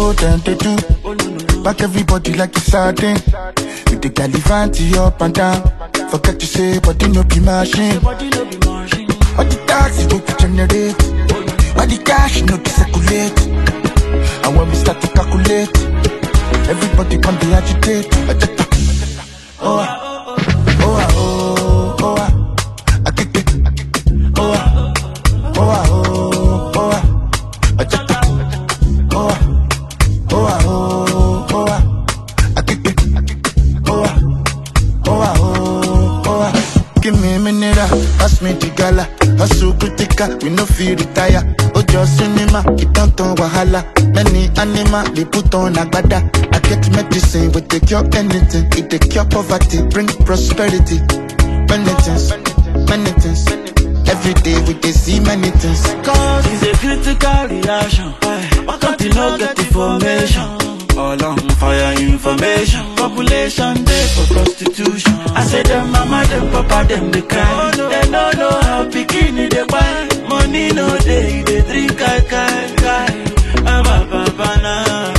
oh, them they do. Back everybody like it's sardine. With the galivanti up and down. Forget to say, body no be machine. Body no be machine. All the taxes go to generate. All the cash no to circulate. And when we start to calculate, everybody come to agitate. Oh, ah, oh, ah, oh, oh, ah. I kick it. Oh, ah, oh, ah, oh, oh, ah. Ajata. Oh, ah, oh, ah, oh, oh, ah. I kick it. Oh, ah, oh, ah, oh, oh, ah. Give me a minute, ah, pass me the gala. Hustle critical, we no feel retire. Ojo cinema, it don't turn wahala. Many animal, they put on agbada. I get medicine, we take cure anything. It take cure poverty, bring prosperity. Many things, many things. Every day we dey see many things. Cause it's a critical reaction. Why can't you not get information? All on fire information. Population day for prostitution. I say them mama, them papa, them they cry. They don't know how bikini they buy. Money no day, they drink kai kai kai. Ah, ba, ba, ba, na.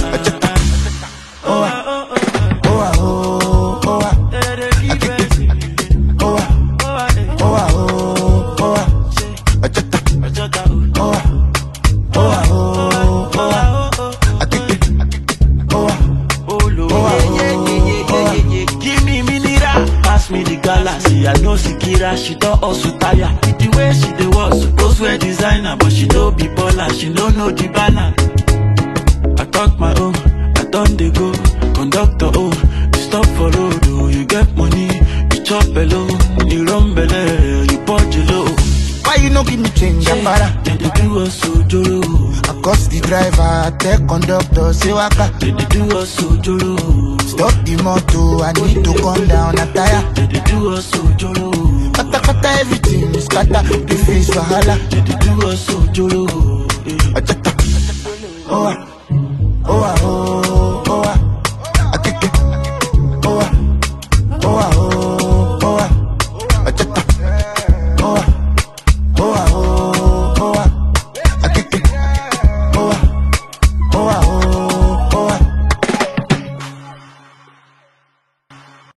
Oh, ah, oh, ah, oh, oh, ah. They dey keep it. Oh, ah, Oh, ah, eh. oh, ah, oh, oh, ah. Ajata. Ajota, oh. Oh, ah, oh, ah, oh, oh, ah. Oh, oh, oh. I kick it. Oh, ah. Oh, Lord. Oh, ah, yeah, yeah, yeah, yeah, oh, ah. yeah, yeah. Give me mineral. Pass me the galaxy. I know Sikira, she don't also tire. With the way she dey walk, suppose wear designer, but she no be baller. She no know the banner. I talk my own, I done dey go. Conductor, oh, you stop for road, oh, you get money, you chop alone, you run belle, you punch low. Why you no give me change, Ambara? They dey do us ojoro, I cost the driver, I tell conductor, say waka. they dey do us ojoro. Stop the motor, I need to come down, a tire. They dey do us ojoro. Kata kata everything is scatter, the face wahala. They dey do us ojoro. eh. Ajata. Oh, ah, oh, ah, oh,